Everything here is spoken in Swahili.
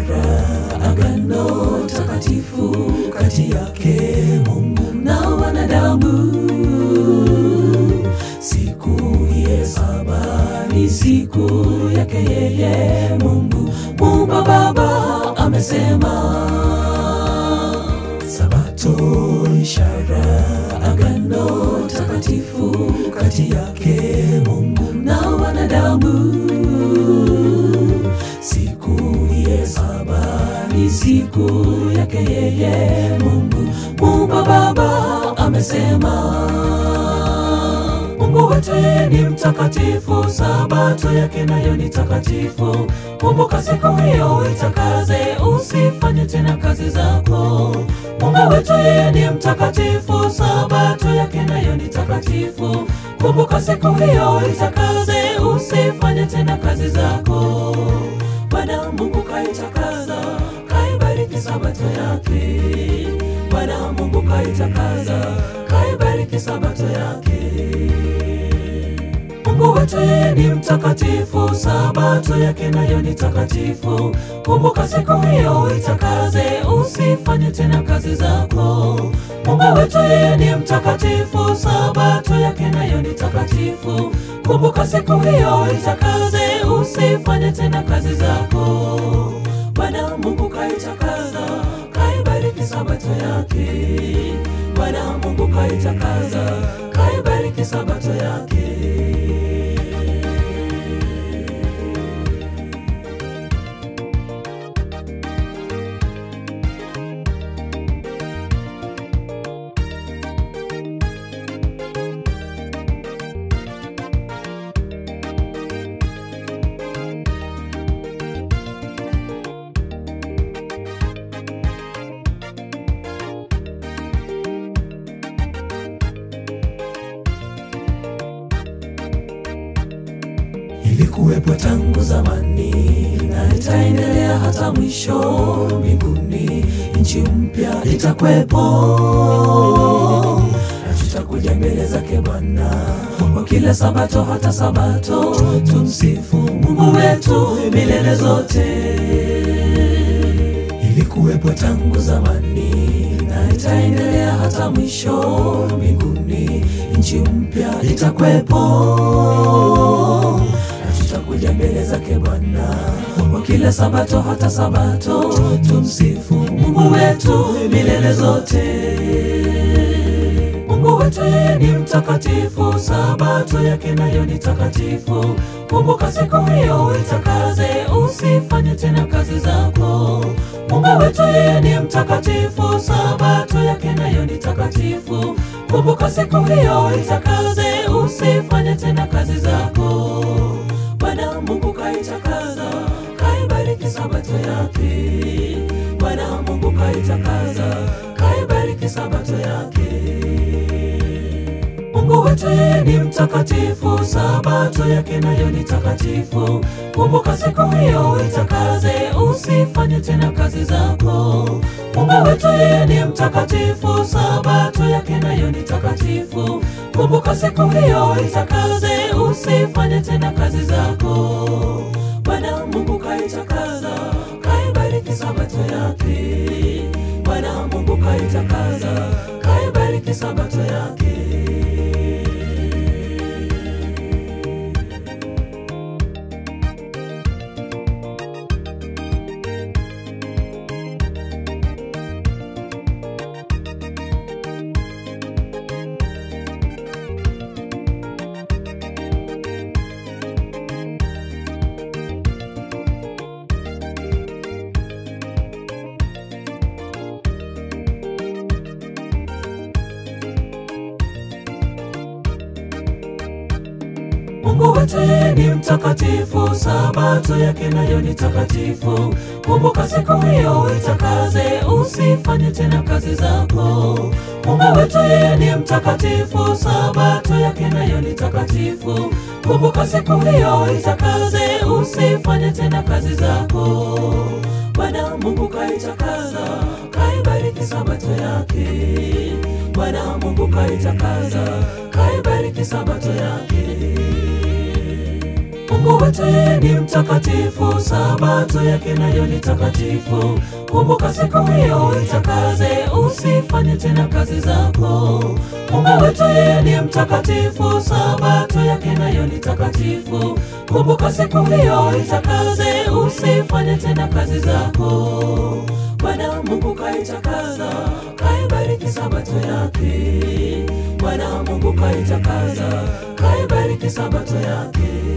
ishara, agano takatifu kati yake Mungu na wanadamu. Siku ya saba ni siku yake yeye Mungu Muumba Baba amesema. Sabato ishara, agano takatifu kati yake Mungu na wanadamu. Siku ya saba ni siku yake yeye Mungu Muumba Baba amesema. Mungu wetu yeye ni mtakatifu, sabato yake nayo ni takatifu. Kumbuka siku hiyo itakaze, usifanye tena kazi zako. Mungu wetu yeye ni mtakatifu, sabato yake nayo ni takatifu. Kumbuka siku hiyo itakaze, usifanye tena kazi zako. Bwana Mungu kaitakaza, kaibariki sabato yake. Bwana Mungu kaitakaza, kaibariki sabato yake. Mungu wetu yeye ni mtakatifu, sabato yake nayo ni takatifu. Kumbuka siku hiyo itakaze, usifanye tena kazi zako. Mungu wetu yeye ni mtakatifu, sabato yake nayo ni takatifu. Kumbuka siku hiyo itakaze, usifanye tena kazi zako. Bwana Mungu kaitakaza, kaibariki sabato yake. Bwana Mungu kaitakaza, kaibariki sabato yake. ilikuwepo tangu zamani na itaendelea hata mwisho mbinguni. Nchi mpya itakwepo na tutakuja mbele zake Bwana kwa kila sabato hata sabato, tumsifu Mungu wetu milele zote. Ilikuwepo tangu zamani na itaendelea hata mwisho mbinguni. Nchi mpya itakwepo na tutakuja mbele zake Bwana kwa kila sabato hata sabato, tumsifu Mungu wetu milele zote. Mungu wetu yeye ni mtakatifu, sabato yake nayo ni takatifu. Kumbuka siku hiyo itakaze, usifanye tena kazi zako. Mungu wetu yeye ni mtakatifu, sabato yake nayo ni takatifu. Kumbuka siku hiyo itakaze, usifanye tena kazi zako. Bwana Mungu kaitakaza, kaibariki sabato yake. Bwana Mungu kaitakaza, kaibariki sabato yake. Mungu wetu yeye ni mtakatifu, sabato yake nayo ni takatifu. Kumbuka siku hiyo itakaze, usifanye tena kazi zako. Mungu wetu yeye ni mtakatifu, sabato yake nayo ni takatifu. Kumbuka siku hiyo itakaze, usifanye tena kazi zako. Bwana Mungu kaitakaza, kaibariki sabato yake. Bwana Mungu kaitakaza, kaibariki sabato yake. Mungu wetu yeye ni mtakatifu, sabato yake nayo ni takatifu. Kumbuka siku hiyo itakaze, usifanye tena kazi zako. Mungu wetu yeye ni mtakatifu, sabato yake nayo ni takatifu. Kumbuka siku hiyo itakaze, usifanye tena kazi zako. Bwana Mungu kaitakaza, kaibariki sabato yake. Bwana Mungu kaitakaza, kaibariki sabato yake. Mungu wetu yeye ni mtakatifu, sabato yake nayo ni takatifu. Kumbuka siku hiyo itakaze, usifanye tena kazi zako. Mungu wetu yeye ni mtakatifu, sabato yake nayo ni takatifu. Kumbuka siku hiyo itakaze, usifanye tena kazi zako. Bwana Mungu kaitakaza, kaibariki sabato yake. Bwana Mungu kaitakaza, kaibariki sabato yake.